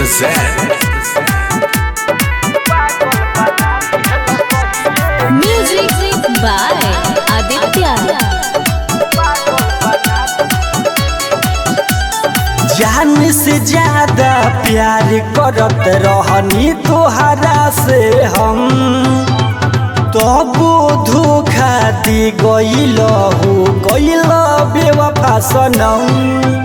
present. Music by Aditya. जान से ज्यादा प्यार करत रहनी तोहरा से हम तबो धोखा दी गईल हो गईल बेवफा सनम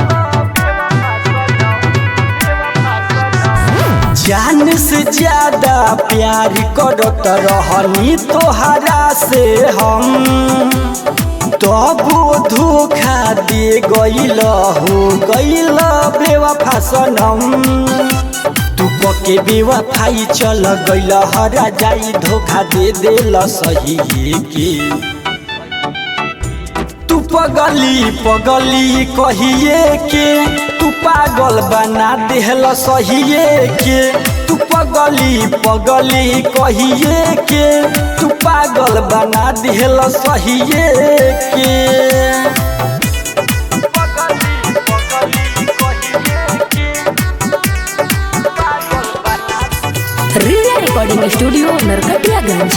जान से ज्यादा प्यार करत रहनी तोहरा से हम तबो धोखा दे गईल हो गईल बेवफा सनम तू पके बेवफाई चल गईल हरा जाई धोखा दे देल सही के तू पगली पगली कहिए के तू पागल बना देहल सहिए के तू पगली पगली कहिए के तू पागल बना देहल सहिए के Riya Recording Studio, Narkatiyaganj.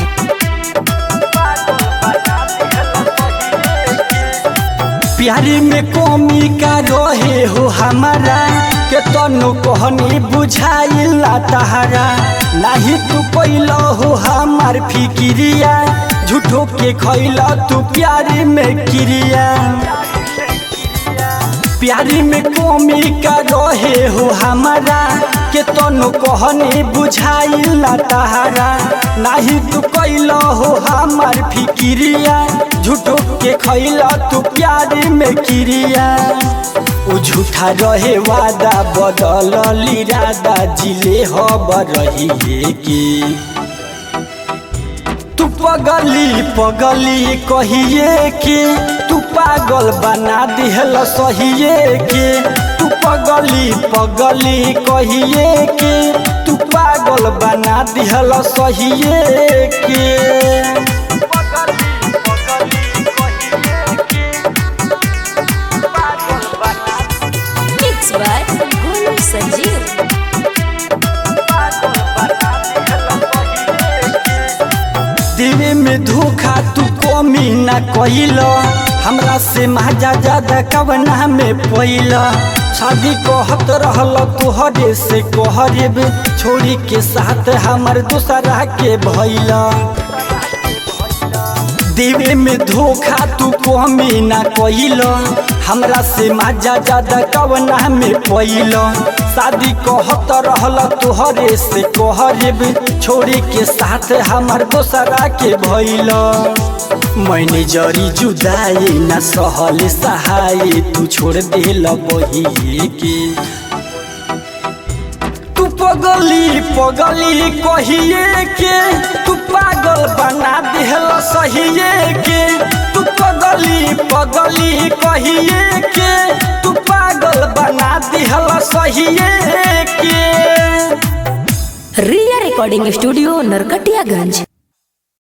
प्यारी में कमी का रहे हो हमारा के तनु कहनी बुझाइला तहारा नाही तू कैल हो हमार फिक्रिया झूठो के खैला तू प्यारी में क्रिया प्यारी में कमी का रहे हो हमारा के तनु कहनी बुझाइला तहारा नाही तू कैल हो हमार फिक्रिया झूठो के खैला तू प्यारी में क्रिया उ झूठा रहे वादा बदल इरादा जिले हब रही के तू पगली पगली कहिए के तू पागल बना दिहल सहिए के तू पगली पगली कहिए के तू पागल बना दिहल सहिए के Mixed by Golu Sanjeev. दिवे में धोखा तू कमी ना कहिल हमरा से महाजा ज्यादा कवना में पैल शादी कहत रहल तोहरे से कहरेब छोड़ी के साथ हमर दूसरा के भैल देवे में धोखा तू कमी ना कहिल हमरा से माजा ज्यादा कवना में पैल शादी कहत रहल तोहरे से कहरेब छोड़ी के साथ हमर दोसरा के भैल मैंने जरी जुदाई न सहल सहाय तू छोड़ देल बही के तू पगली पगली कहिए के तू पागल बना दिहल सहिए के तू पगली पगली कहिए के तू पागल बना दिहल सहिए के Riya Recording Studio, Narkatiyaganj.